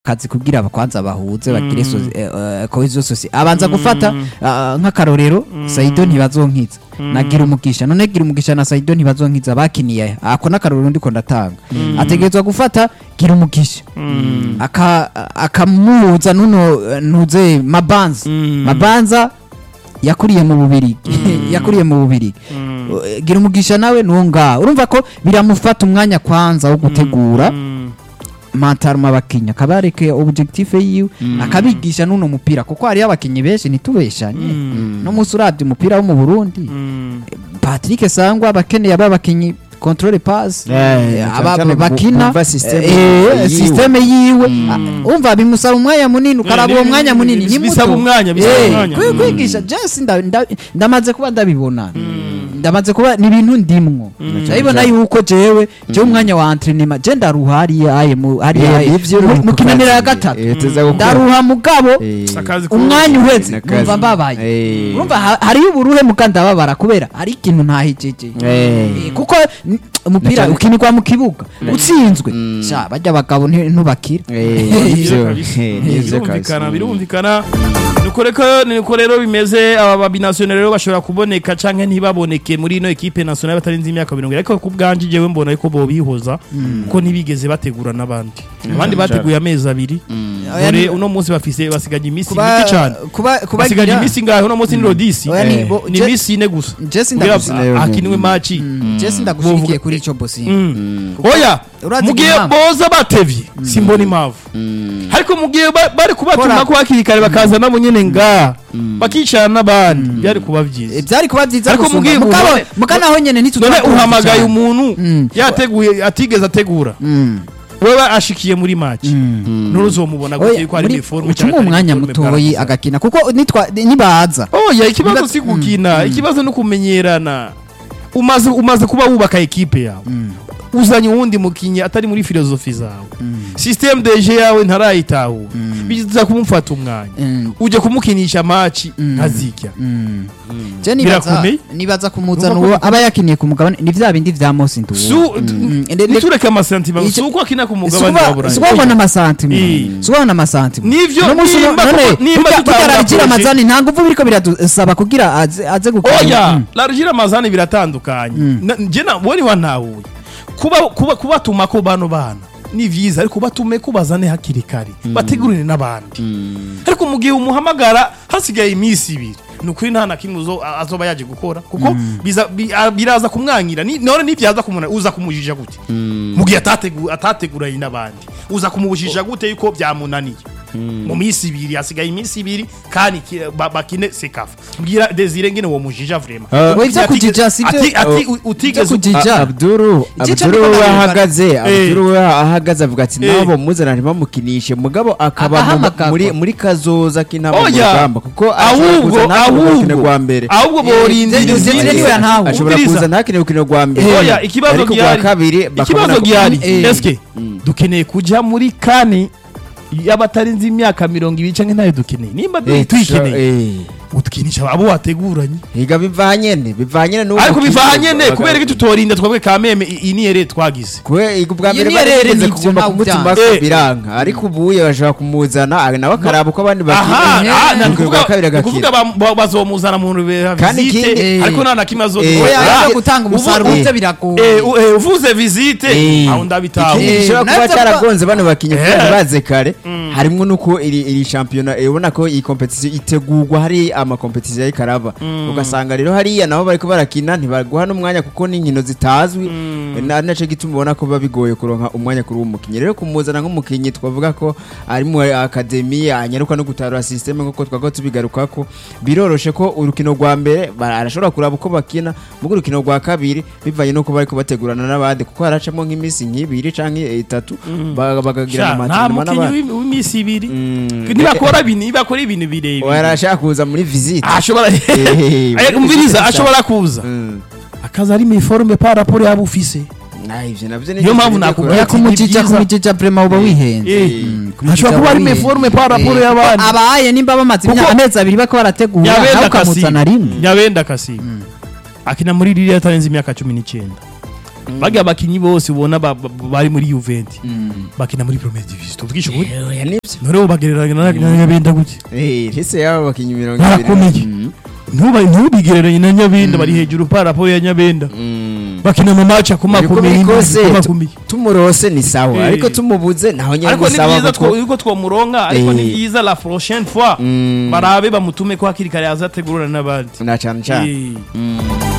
kazi kugira bakwanza bahuze bagire so, eh, eh, cohesion sociale abanza gufata ah, nk'akarorero Saido ntibazonkiza nagira umugisha none gira umugisha na Saido ntibazonkiza bakiniye ako n'akarorero ndiko ndatanga ategerezwa gufata gira umugisha aka akamuhuza nuno eh, ntuze mabanza mabanza yakuriye mu bubirigi yakuriye mu bubirigi Eh, gira umugisha nawe nuwo ngaho urumva ko biramufata umwanya kwanza wo gutegura mantaruma abakinnyi akabareke objectif yiwe akabigisha n'uno mupira kuko hariyo abakinnyi benshi ntitubeshanye no munsi urabye umupira wo mu Burundi Patrick Sangwa abakeneye aba bakinnyi control pass Eh, eh, aba cyane bakina kumva system eh, yiwe. system yiwe Ah, umva bimusaba umwanya munini ukaraba uwo ni- mwanya ni- munini bis- ni bisaba muto. umwanya, bisaba Eh, umwanya. kwi- kwigisha Jesse nda- nda- ndamaze kuba ndabibona ndamaze kuba ni ibintu ndimwo ndabibona yuko jewe jewe umwanya wa entraînement je ndaruha hariya aye mu hariya Eh, aye nivyo mu- uri mu ku kinanira ya kazi. gatatu Eh, tuza gukora. ndaruha mugabo Eh, Akazi ko- umwanya uheze Nakazi. numva mbabaye Eh. urumva ha- hariyo uburuhe muga ndababara kubera hari ikintu ntahijeje Eh. Eh, kuko n- umupira Nacane- ukinirwa mu kibuga utsinzwe sha bajya abagabo nti- ntubakira Eh, Nivyo nivyo. kabisa. Eh, nivyo birumvikana kabisa. birumvikana nuko reko nuko rero bimeze aba babinationale rero bashobora kuboneka canke ntibaboneke muri ino equipe nationale batarenze imyaka mirongo ariko ku bwanje jewe mbona yuko bobihoza kuko ntibigeze bategura n'abandi abandi bateguye amezi abiri Oya, dore ni- uno munsi bafise basigaje iminsi Kuba- mike cane kuba basigaje kubagira iminsi ngaho uno munsi ni rodisi Oya, ni bo- ni Je- iminsi ine gusa Jesse kugira ndagushyigikiye. hakinwe maci Jesse ndagushigikiye kuri ico bosinga oya Urazi mugihe impamvu? boza batevye simbona impamvu ariko mugihe ba- bari kubatuma Kora- ko hakiri kare bakaza nabo nyene nga bakicara n'abandi byari kuba byiza Eh, byari kuba byiza Ariko gusumba. mubwiye Mugabo- umuntu- muga naho nyene none ntitutarakoze uhamagaye cyane. umuntu Mm. yateguye atigeze ategura Mm. wewe ashikiye muri match nuruzomubona Oya, gute ko ari muri- uniforme ucuma umwanya mutoyi agakina kuko nitwa nibaza oya ikibazo Niba- si gukina ikibazo ni kumenyerana umaze umaze kuba wubaka ekipe yawe uzanye uwundi mukinnyi atari muri filozofi zawe systeme de jeu yawe ntarayitahura biza kumufata umwanya Mm. uje kumukinisha maci nkazirya je nibaza Birakomeye. nibaza kumuzana Urumva ko uwo aba yakiniye ku mugabane ni vya bindi vya Mose Nduwo Su- Mm. Ende- nitureke amasantima Icyo- si uko akina ku mugabane wa burayi subona amasantima Eh. subona amasantima Nivyo, No munsi nimba none kuko- nimba burya- burya tutahura aragira projet- amazani nta nguvu biriko biradusaba kugira aze aze gukora oya Mm. larugire amazani biratandukanye Na- nje na wari wantahuye kuba kuba kubatuma ko bano bana ni vyiza ariko batume kubazane hakiri kare bategurire n'abandi ariko mu gihe umuhamagara hasigaye iminsi ibiri ni ukuri nta na kimwe uzo- a- azoba yaje gukora kuko biza- bi- a- biraza kumwanyira Ni- none nibyaza kumuna uza kumujija gute mu gihe atategu- atateguranye n'abandi uza kumubujija gute yuko byamunaniye mu minsi ibiri hasigaye iminsi ibiri kandi ki- ba- bakine sekafa mbwira desire ngene uwo mujija vrema Ah. Oya, ivyo kujija si byo- ati ati u- utigeze kujija. uku- Ja. A- Abduru Igice Abduru niko we nabibara. ahagaze Abduru we ahagaze avuga ati Eh. nabo muzana ntibamukinishe mugabo akaba mu- Agahamagarwa. muri muri kazoza k'intama mu oya rugamba kuko ashobora ahubwo kuza ntakine urukino ahubwo rwa mbere ahubwo Eh, borindira Desire- Desire izindi niwe yantawe. ashobora Umviriza. kuza ntakine urukino rwa mbere oya ikibazo ariko rwa gihari kabiri ikibazo bakabona ko- gihari Eh. eske dukeneye kuja muri kane y'abatarenze imyaka mirongo ibiri canke ntayo dukeneye nimba Eh, tuyikeneye eh. utukinisha abo wateguranye higa biva nyene biva nyene n'uwo ariko mukinnyi biva nyene baga- kubera ko tutorinda twebwe kameme i- iyi niyere twagize Kwe igo bwa Iyo mbere ni bari yarere bigeze nivyo kugomba ntawe kumutima ubyanze. ko Eh. biranga ariko ubuye bashobora kumuzana ah, nawe akaraba uko abandi aha bakina ah, na- Urukino rwa kabiri ni ukuvuga agakina ba- ba- bazomuzana mu rubera Kandi visite ikindi- ariko nta na kimwe Eh, azodukora oya Ah, aje gutanga umusaruro ubu- ivyo biragoye Eh, u- eh, uvuze visite Eh. aho ndabitaho ikindi Eh, gishobora kuba navyo cyaragonze bano bakinnyi Eh. kugira ntibaze kare harimo nuko iri iri shampiyona eh, ubona ko iyi competition itegurwa hari ama competition ariko araba ugasanga rero hariya nabo bariko barakina ntibaguha n'umwanya kuko n'inkino zitazwi Eh, na naco gituma ubona ko biba bigoye kuronka umwanya kuri uwo mukinnyi rero kumuzana nk'umukinnyi twavuga ko ari mu akademi anyaruka no gutarura systeme nk'uko twago tubigarukako biroroshe ko urukino rwa mbere ba- arashobora kuraba uko bakina mugo urukino rwa kabiri bivanye nuko bariko bategurana n'abandi kuko haracamo nk'iminsi nk'ibiri canke itatu ba- bakagira Sha, nta amatinama mukinnyi n'abandi w'imi- w'iminsi ibiri Mm. ntibakora ibintu ntibakora ibintu birebire warashaka kuza muri visite ashobora Eh, Eh, umviriza ashobora kuza Mm. akaza ari meforme par rapport yaba ufise Ah, ivyo navyo Niyo mpamvu nakubwira oya ati kumujija ni byiza. kumujija vrema uba wihenze Eh, Mm, kumujija ashobora kuba uba ari wihenze. meforme par rapport Eh, y'abandi abaye nimba bamaze Kuko- imyaka amezi abiri bariko barategura nawe nyabenda ukamuzana kasimu rimwe nyabenda kasimu akina muri ririya atarenze imyaka cumi n'icyenda bagiye abakinyi bose ubona ba- ba- bari muri Juventus bakina muri Premier Division tuvugisha ukuri oya nibyo none ubu bagereranya na na Nyabenda gute Eh, ese yaba bakinnyi mirongo Barakomeye. Mm. ntuba ntubigereranye na Nyabenda bari hejuru pa rapport ya Nyabenda Mm. bakina mu match Uko akomakomeye biri kose akomakomeye tumurose ni sawa Eh. ariko tumubuze naho nyine ariko ni ni sawa byiza kuko- two- yuko twomuronka ariko ni Eh. byiza la prochaine fois Mm. barabe bamutume ko hakiri kare azategurana n'abandi na cyane cyane Eh. Mm.